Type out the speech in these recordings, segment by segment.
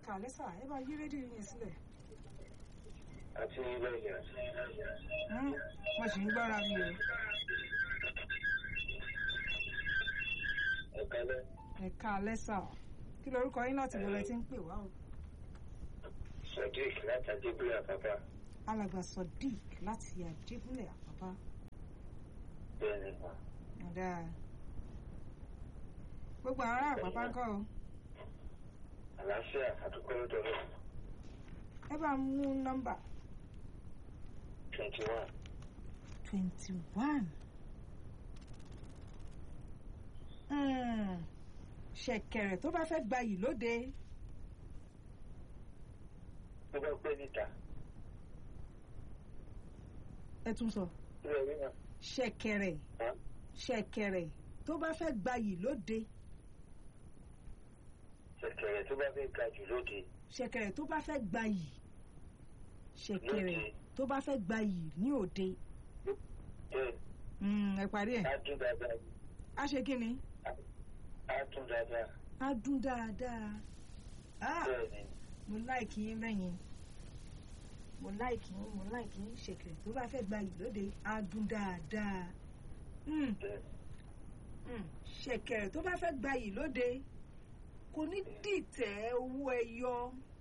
kàlẹ́ sà ẹ bá yí rédíò yín sílẹ̀ àti ilé ìyá. Hmm, mo sì ń gbọ́ra mi o Ẹ̀kálẹ́. ẹ kàlẹ́ sà kí lorúkọ yín láti bọ̀lẹ̀ tí ń pè wá o Sadiq láti Adébúlé Àpápá. alàgbà Sodiq láti àjẹgúnlẹ̀ àpápá Bẹ́ẹ̀ni. ọ̀dà gbogbo ará àpápá ń kọ́ o Àlàáfíà àdúgbò lọ́dọ̀ lọ. ẹ bá mú nọ́mbà Twenty one. twenty one ṣẹ̀kẹ̀rẹ̀ tó bá fẹ́ gbayì lóde Tó bá pẹ́ níta. ẹ tún sọ Ilé ìwé náà. ṣẹ̀kẹ̀rẹ̀ Há? ṣẹ̀kẹ̀rẹ̀ tó bá fẹ́ gbayì lóde Ṣẹ̀kẹ̀rẹ̀ tó bá fẹ́ ga jù lóde. ṣẹ̀kẹ̀rẹ̀ tó bá fẹ́ gbayì ṣẹ̀kẹ̀rẹ̀ Lóde. tó bá fẹ́ gbayì ní òde Bẹ́ẹ̀ Mm, ẹ parí ẹ̀ á dún dáadáa. á ṣe kí ni Á dún dáadáa. á dún dáadáa Ah, Bẹ́ẹ̀ni. mo láìkì yín lẹ́yìn mo láìkì yín mo láìkì yín ṣẹ̀kẹ̀rẹ̀ tó bá fẹ́ gbayì lóde á dún dáadáa Mm, Bẹ́ẹ̀ni. mm, ṣẹ̀kẹ̀rẹ̀ tó bá fẹ́ gbayì lóde kò ní dìtẹ̀ owó ẹyọ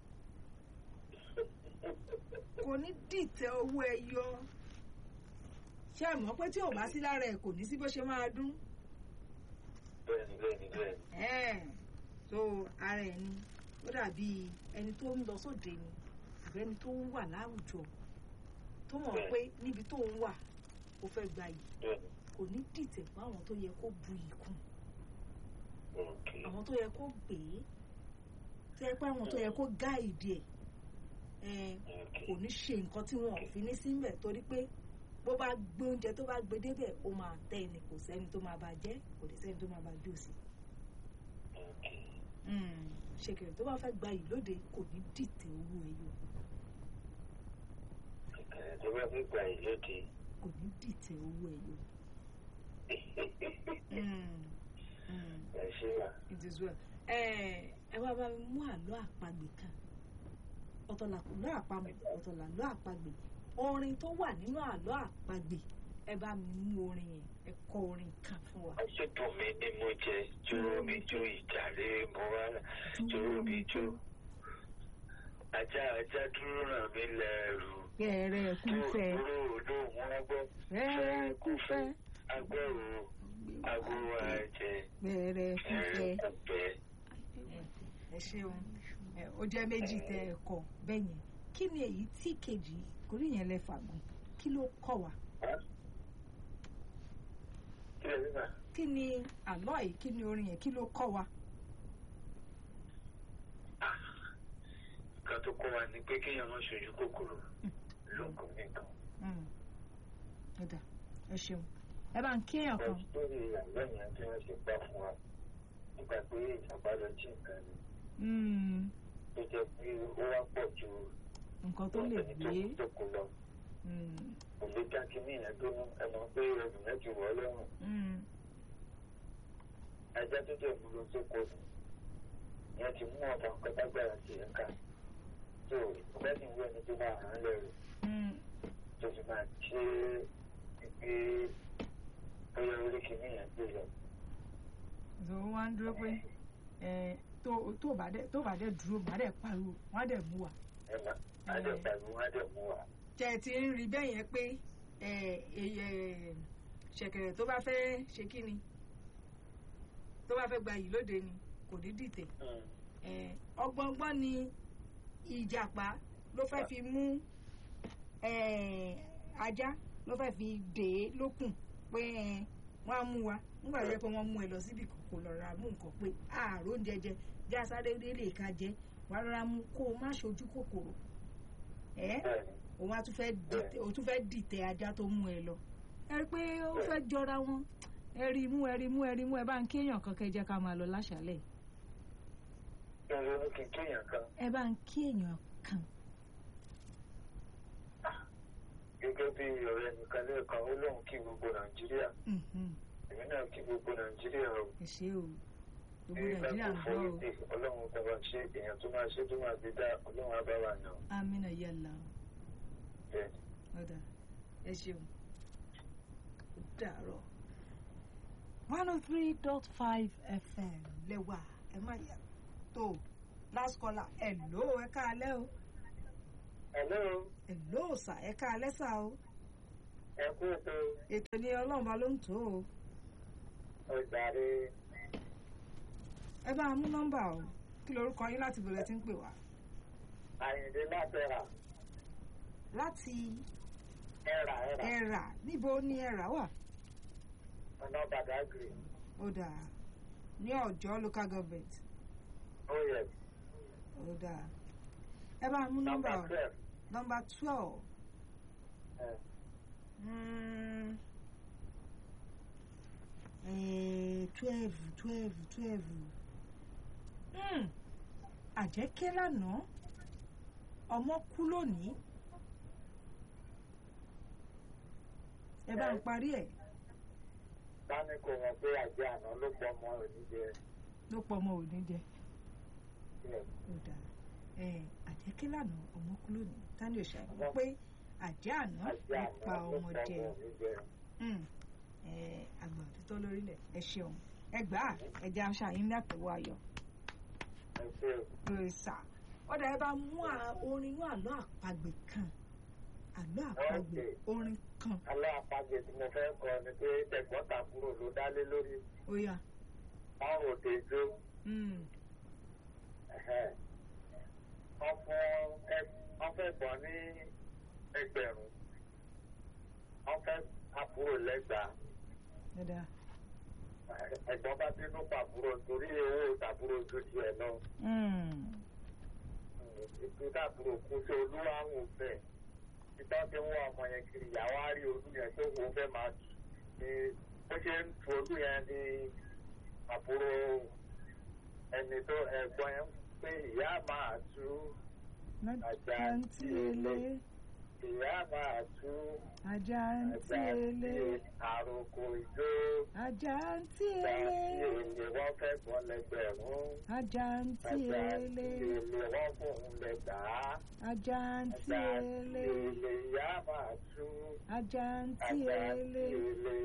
kò ní dìtẹ̀ owó ẹyọ ṣé ẹ mọ̀ pé tí ò bá sí lára ẹ̀ kò ní sí bó ṣe máa dún Bẹ́ẹ̀ni bẹ́ẹ̀ni bẹ́ẹ̀ni. ẹ̀ẹ́n so ara ẹ̀ ni ó dàbí ẹni tó ń lọ sóde ni àbí ẹni tó ń wà láwùjọ tó mọ̀ pé níbi tó ń wà ó fẹ́ gbayì Bẹ́ẹ̀ni. kò ní dìtẹ̀ fún àwọn tó yẹ kó bu ìkùn Okay. àwọn tó yẹ kó gbé tó yẹ pé àwọn tó yẹ kó gáìdì ẹ̀ ẹ̀ Okay. kò ní ṣe nǹkan tí wọn ò fi ní síbẹ̀ torí pé bó bá gbé oúnjẹ tó bá gbé débẹ̀ ó máa tẹ́ ẹni kò sẹ́ni tó máa bá jẹ́ kò dé sẹ́ni tó máa bá jù sí. Okay. ṣèkèrè tó bá fẹ́ gba ìlóde kò ní dìtẹ̀ owó ẹyọ Ṣẹ̀kẹ̀rẹ̀ tó bá fẹ́ ga jù lóde. kò ní dìtẹ̀ owó ẹyọ. Mm, mm, Ẹ ṣe wà. it is well. ẹ ẹ wá bá mi mú àlọ́ àpagbè kan ọ̀tọ̀ làlọ́ àpamọ̀ ọ̀tọ̀ làlọ́ àpagbè orin tó wà nínú àlọ́ àpagbè ẹ bá mi mú orin yẹn ẹ kọ orin kan fún wa. Àṣetò mi ni mo jẹ, jóró mi jó ìjàre mo wá, jóró mi jó. Ajá ajá dúró ràn mí lẹ́rù. Gẹ̀rẹ́ kúfẹ́ Dúró olóhùn wọn gbọ́. gẹ̀rẹ́ kúfẹ́ Agbẹ́rù agbóró àjẹ. gẹ̀rẹ́ kúfẹ́. Ẹ̀rù kúfẹ́. ẹ ṣeun ẹ, ó jẹ́ méjì tẹ ẹ kọ bẹ́ẹ̀ yẹn kí ni èyí tí kejì kò rí yẹn lẹ fàgùn kí ló kọ́ wa Kí lè rí mà? kí ni àlọ́ yìí kí ni orin yẹn kí ló kọ́ wa. Nǹkan tó kọ́ wa ni pé kéèyàn má ṣojú kòkòrò lóògùn nìkan. Mm. Ó dà ẹ ṣeun ẹ bá ń kéèyàn kan lórí àlọ́ yẹn tí wọ́n ṣe gbà fún wa nípa pé ìjàmbá lọ jí nǹkan ni Mm, tó jẹ́ pé ó wá pọ̀ ju nǹkan tó lè ẹni tó gbé kú tó kú lọ Mm, kò lè dá kí ní ìyẹn gbóná ẹ mọ̀ pé ẹrù yẹn ti wọ̀ ọ́ lọ́rùn mm, ajá tó jẹ́ ìmúlò tó kọ nù ìyẹn ti mú ọ̀tá nǹkan tágbára sí ẹ̀ ká tó ìgbà tí ìwé ẹni tó máa hàn án lẹ́rù mm. tó sì máa ṣe é pé bóyá orí kìíní yẹn gbé lọ. so wọ́n á ń dúró pé ẹ, tó tó bá dẹ̀ tó bá dẹ̀ dúró má dẹ̀ pariwo wọ́n á dẹ̀ mú wa. ẹ mà á dẹ̀ pariwo á dẹ̀ mú wa. tẹ ẹ ti ń rí bẹ́ẹ̀ yẹn pé ẹ, èyí, ẹ, ṣẹ̀kẹ̀rẹ̀ tó bá fẹ́ ṣe kí ni tó bá fẹ́ gba yìí lóde ni kò ní dìtẹ̀ Mm. ẹ, ọgbọ́ngbọ́n ni ìjàpá ló fẹ́ fi mú ẹ, ajá ló fẹ́ fi dè é lókùn pé ẹ, wọ́n á mú wa nígbà tó yẹ pé wọ́n mú ẹ lọ síbi kan kò lọ ra mú nǹkan pé àárò oúnjẹ jẹ já sáré délé ká jẹ wàá rọra mú kó o má ṣojú kòkòrò ẹ bẹ́ẹ̀ni òun á tún fẹ́ dìtẹ̀ òun tún fẹ́ dìtẹ̀ ajá tó mú ẹ lọ ẹ rí i pé ó fẹ́ jọra wọn ẹ rí i mú ẹ rí i mú ẹ rí i mú ẹ bá ń kéèyàn kan kẹ́ jẹ́ ká máa lọ láṣálẹ̀ kí n ronú kí n kéèyàn kan ẹ bá ń kéèyàn kan gẹ́gẹ́ bí ọ̀rẹ́ nìkan lẹ́ẹ̀kan ó lóun kí gbogbo nàìjíríà Mhm. èmi náà kí gbogbo nàìjíríà o ẹ ṣé o gbogbo nàìjíríà ń gbọ́ o ọlọ́run kọ́ bá ṣe èèyàn tó máa ṣe tó máa fi dá ọlọ́run abáwá yàn. amínà yàlá o bẹ́ẹ̀ ọ̀dà ẹ ṣeun ó dàárọ̀ one oh three dot five fm lẹ́wà ẹ má yà tó last caller ẹ̀ ló ẹ káalẹ́ o hello ẹ̀ ló sà ẹ káalẹ́ sà o ẹ kú ètò ètò ni ọlọ́run bá ló ń tó o ọjàre ẹ bá a mú nọ́mbà o kí lorúkọ yín láti bẹ̀rẹ̀ tí ń pè wá àyìndé látẹ̀rà láti ẹ̀rà ẹ̀rà ẹ̀rà níbo ni ẹ̀rà wà ọ̀nà bàdágìrì ó dà ní ọ̀jọ́ local government ó yẹ ó dà ẹ bá a mú nọ́mbà nọ́mbà o twelve nọ́mbà twelve. ẹ̀ Mm. Eh, twelve twelve twelve mm. àjẹkẹ́ lánàá ọmọ kú lónìí ẹ bá ń parí ẹ̀ báni kò mọ̀ pé àjẹ́ àná ló pọ̀ ọmọ oníjẹ ló pọ̀ ọmọ òní jẹ ẹ̀ ó dáa ẹ àjẹkẹ́ lánàá ọmọ kú lónìí tani ò ṣàìmọ̀ pé àjẹ́ àná àjẹ́ ló àná pa ló ọmọ pọ̀ jẹ ọmọ oníjẹ Mm. ẹ àgbà òtítọ́ lórílẹ̀ ẹ ṣeun ẹ gbà á ẹ jẹ́ aṣọ àyín ní àtẹ̀wọ́ ayọ̀ ẹ ṣe lórí sà ọ̀dà ẹ bá mú à- orin inú àlọ́ àpagbè kan àlọ́ àpagbè Okay. orin kan aláàpájẹ tí mo fẹ́ kọ ni pé tẹ̀gbọ́n-tàbúrò ló dálé lórí ó yá ọrùn òdejò Mm. wọ́n fún ẹ- wọ́n fẹ́ gbọ́n ní ẹgbẹ̀rún wọ́n fẹ́ àbúrò lẹ́gbàá dáadáa ẹ̀gbọ́n bá bínú pàbúrò torí owó tàbúrò ju tiẹ̀ lọ Mm. ètò tàbúrò kú sí olúwàhùn bẹ́ẹ̀ títọ́ ti ń wá ọmọ yẹn kiri ìyàwó á rí olú yẹn tó wọ́n fẹ́ máa tù ní bó ṣe ń tu olú yẹn ní àbúrò ẹni tó ẹ̀gbọ́n yẹn pé ìyá máa tú àjàǹtí ele ìyá máa tú àjàǹtí ele àròkò ìjó àjàǹtí ìjàǹtí ele èlé wọ́n fẹ́ gbọ́n lẹ́gbẹ̀rún àjàǹtí àjàǹtí ele èlé wọ́n fòun lẹ́gbàá àjàǹtí àjàǹtí ele èlé ìyá máa tú àjàǹtí àjàǹtí ele èlé.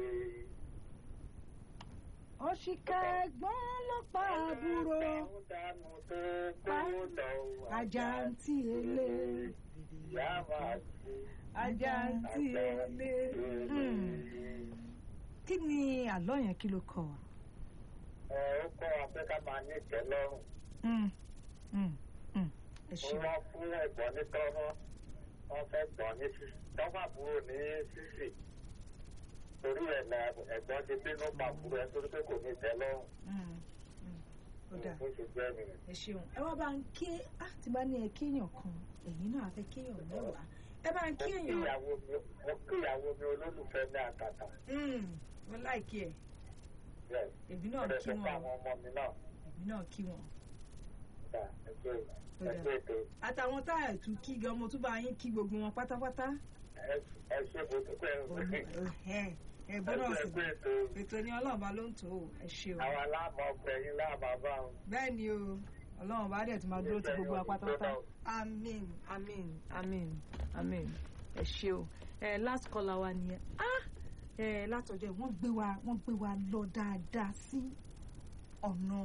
òṣìkà ẹ̀gbọ́n ló pa àbúrò dànù tó kó lọ àjàǹtí ele ìyá máa tú àjàǹtí ele. Mm. kí ni àlọ́ yẹn kí ló kọ wa. ẹ ó kọ́ wa pé ká máa ní ìtẹ́lọ́rùn. Mm. Mm. Mm. ẹ ṣe wọ́n fún ẹ̀gbọ́n ní tọ́rọ́ wọ́n fẹ́ gbọ́n ní sísì tọ́fà kúrò ní sísì torí ẹ̀ la ẹ̀gbọ́n ti bínú pàkúrò ẹ̀ torí pé kò ní ìtẹ́lọ́rùn. Mm. Mm. ó dáa bó ṣe jẹ́ nìyẹn. ẹ ṣeun ẹ wá bá ń ké á ti bá ní ẹ kéèyàn kan ẹ̀yin náà á fẹ́ kéèyàn mẹ́wàá ẹ bá ń mo kéèyàn. kíyàwó mi mo kíyàwó mi olólùfẹ́ ní àtàtà. Mm. wọ́n láìkí ẹ̀ Yes. èmi náà ọ̀rẹ́ kí fẹ́ fún wọn àwọn ọmọ mi náà. èmi náà kí wọn. Gbà, ẹgbẹ́ Ó dáa. ẹgbẹ́ ètò àtàwọn tá ẹ̀ tún kí gan mo tún bá yín kí gbogbo wọn pátápátá. ẹ- ẹ ṣe bó ti pẹ́ ẹ ẹ bọ́dọ̀ sí ẹgbẹ́ ètò ètò ní ọlọ́run bá ló ń tó o ẹ ṣe o. àwọn aláàmọ̀ ọkùnrin láàmà bá wọn. bẹ́ẹ̀ ni o ọlọ́run bá dẹ̀ tún máa dúró ti gbogbo wa pátápátá. amen amen amen amen ẹ ṣe o ẹ last caller wa nìyẹn ah ẹ látọjọ́ wọ́n gbé wa wọ́n gbé wa lọ dáadáa sí ọ̀nà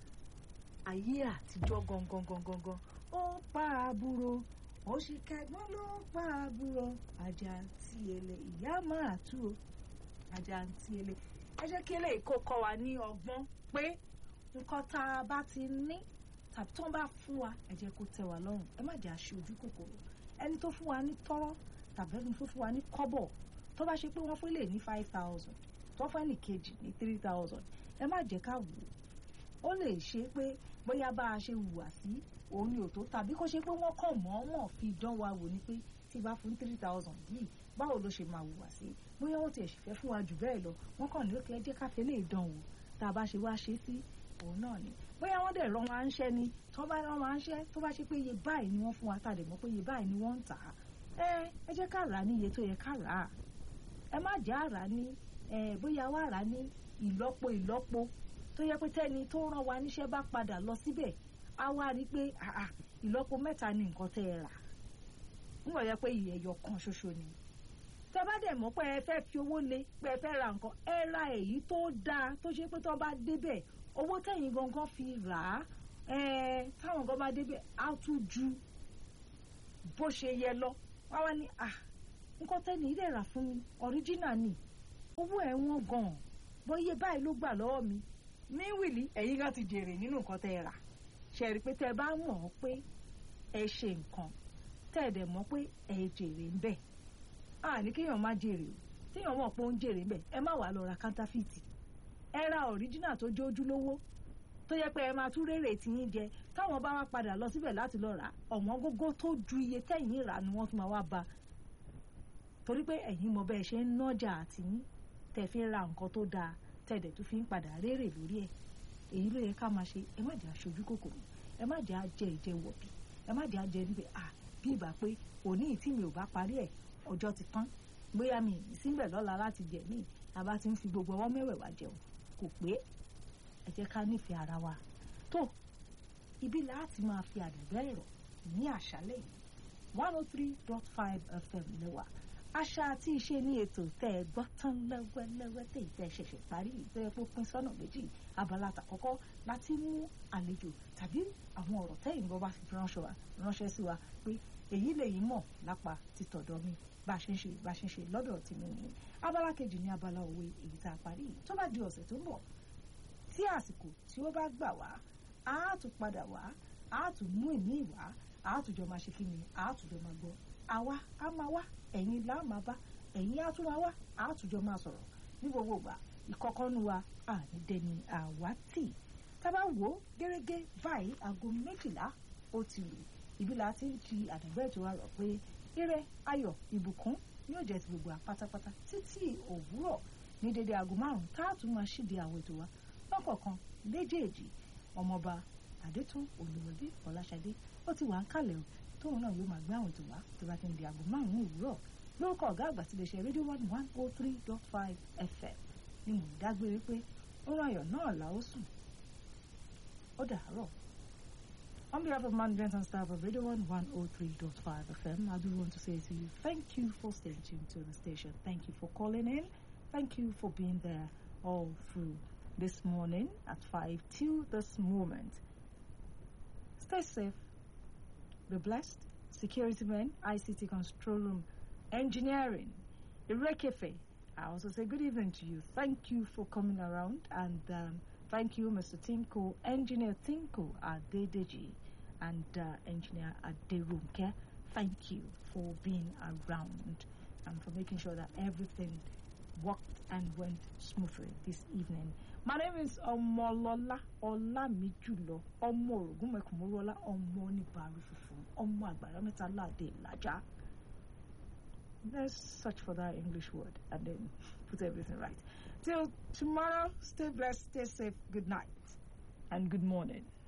ayé àtijọ́ gangan gangan gan ó pa àbúrò ó sì kẹgbọ́n ló pa àbúrò ajá tí ele ìyá máa tú o ajá tí ele ẹ jẹ́ kí eléyìí kó kọ́ wa ní ọgbọ́n pé nǹkan tá a bá ti ní tàbí tó ń bá fún wa ẹ jẹ́ kó tẹ́ wa lọ́rùn ẹ má jẹ́ àṣe ojú kòkòrò ẹni tó fún wa ní tọ́rọ́ tàbí ẹni tó fún wa ní kọ́bọ̀ tó bá ṣe pé wọ́n fún lè ní five thousand tó fún ẹnì kejì ní three thousand ẹ má jẹ́ ká wò ó ó lè ṣe pé bóyá bá a ṣe hùwà sí òun ni ò tó tàbí kó ṣe pé wọ́n kàn mọ̀ọ́mọ̀ fi dán wa wò ni pé tí bá fún three thousand yìí báwo ló ṣe máa hùwà sí bóyá wọ́n tiẹ̀ sì fẹ́ fún wa jù bẹ́ẹ̀ lọ wọ́n kàn ní òkè ẹ jẹ́ ká fẹ́ lè dán wò tá a bá ṣe wá ṣe sí òun náà ni bóyá wọ́n dẹ̀ rán wa ń ṣẹ́ ni tó bá rán wa ń ṣẹ́ tó bá ṣe pé iye báyìí ni wọ́n fún wa tá a dẹ̀ mọ̀ pé iye báyìí ni wọ́n ń tà á ẹ ẹ jẹ́ ká rà á ní iye tó yẹ ká rà á ẹ má jẹ́ àrà ní ẹ bóyá wà rà á ní ìlọ́po ìlọ́po tó yẹ pé tẹ́ni tó rán wa níṣẹ́ bá padà lọ síbẹ̀ á wá rí i pé àà ìlọ́po mẹ́ta ni nǹkan tẹ́ ẹ rà nígbà yẹ pé ìyẹ̀yọ̀ kan ṣoṣo ni tẹ́ bá dẹ̀ mọ̀ pé ẹ fẹ́ fi owó lé pé ẹ fẹ́ ra nǹkan ẹ ra èyí tó dáa tó ṣe pé tó bá débẹ̀ owó tẹ̀yìn gangan fi rà á ẹ táwọn gan bá débẹ̀ á tún ju bó ṣe yẹ lọ wá wá ní à nǹkan tẹ́ni ilé rà fún mi ọ̀ríjínà ni owó ẹ̀ wọ́n gan-an bóyá báyìí ló gbà lọ́wọ́ mi míwìlì ẹ̀yin gan ti jèrè nínú nǹkan tẹ́ ẹ rà ṣe rí i pé tẹ́ ẹ bá mọ̀ ọ́ pé ẹ ṣe nǹkan tẹ́ ẹ dẹ̀ mọ̀ pé ẹ jèrè ń bẹ̀ à ní kéèyàn má jèrè o téèyàn mọ̀ pé ó ń jèrè ń bẹ̀ ẹ má wàá lọ ra kántàfìtì ẹ ra ọ̀ríjínà tó jẹ́ ojúlówó tó yẹ pé ẹ máa tún rèrè tiyín jẹ táwọn bá wá padà lọ síbẹ̀ láti lọ rà ọ̀wọ́n gógó tó ju iye tẹ̀yìn rà ni wọ́n tún máa wá ba torí pé ẹ̀yin mọ bẹ́ẹ̀ ṣe ń nájà àtìyín tẹ̀ fi ń ra nǹkan tó dáa tẹ̀dẹ̀ tó fi ń padà rèrè lórí ẹ̀ èyí ló yẹ ká máa ṣe ẹ má jẹ́ aṣojú kòkòrò ẹ má jẹ́ ajẹ́ ìjẹ́ wọ̀bì ẹ má jẹ́ ajẹ́ níbẹ̀ à bí ìbá pé òní tí mi ò bá parí ẹ̀ ọjọ́ ti tán bóyá mi ìsínbẹ̀ lọ́la láti jẹ̀ mí àbá ti ń fi gbogbo ọwọ́ mẹ́wẹ̀ẹ̀wá jẹun kò pé ẹ jẹ́ ká nífẹ̀ẹ́ ara wa tó ibi láti máa fi àdàgbẹ́ ẹ̀rọ ní àṣálẹ̀ yìí one oh three dot five fm lẹ́wà àṣà àti ìṣe ní ètò tẹ́ ẹ gbọ́ tán lẹ́wẹ́lẹ́wẹ́ tẹ́ ìtẹ́ ṣẹ̀ṣẹ̀ parí ìtẹ́ epo pín sọ́nà méjì abala àtàkọ́kọ́ láti mú àlejò tàbí àwọn ọ̀rọ̀ tẹ́yìn bọ́ bá fi ránṣẹ́ sí wa pé èyí lèyí mọ̀ lápá títọ̀dọ̀ mi bá a ṣe ń ṣe bá a ṣe ń ṣe lọ́dọ̀ tèmi nìyí abala kejì ní abala òwe èyí tá a parí tó bá di ọ̀sẹ̀ tó ń bọ̀ tí àsìkò tí ó bá gbà wá á tún padà wá á tún mú ìmí wá á tún jọ máa ṣe kí ni á tún jọ máa gbọ́ àwa á máa wá ẹ̀yin là máa bá ẹ̀yin á tún máa wá á tún jọ máa sọ̀rọ̀ ní gbogbo ìgbà ìkọ̀kọ́nu wa àní dẹni àwátì tá a bá wò ó gẹ́gẹ́ báyìí aago méjìlá ó ti lù ibi là á ti ń fi àdàgbẹ́ ètò wa rọ̀ pé ire ayọ̀ ìbùkún yóò jẹ́ ti gbogbo àpátápátá títí òwúrọ̀ ní dédé aago márùn-ún tá a tún máa ṣíde àwọn ètò wa lọ́kọ̀ọ̀kan léjèèjì ọmọọba àdétún olùwọlé ọláṣadé ó ti wà ń kalẹ̀ o tóun náà yóò máa gbé àwọn ètò wá tó bá ti ń di aago márùn-ún òwúrọ̀ lórúkọ ọ̀gá àgbà tí lè ṣe rédíò one one oh three dot five fm ni mò ń dágbére pé oorun ayọ̀ náà là ó sùn ó dàárọ̀. On behalf of management and staff of Radio 1 103.5 FM, I do want to say to you, thank you for staying tuned to the station. Thank you for calling in. Thank you for being there all through this morning at 5 till this moment. Stay safe, be blessed. Security men, ICT control room, engineering, Irekefe. I also say good evening to you. Thank you for coming around and um, thank you, Mr. Tinko, Engineer Tinko Adedeji and uh, Engineer Aderunke. Thank you for being around and for making sure that everything worked and went smoothly this evening. My name is Omolola Olamijulo Omo Ogunmekumorola Omo Nibari Fufu Omo Agbara Metala De Laja. Let's search for that English word and then put everything right. Till tomorrow, stay blessed, stay safe, good night, and good morning.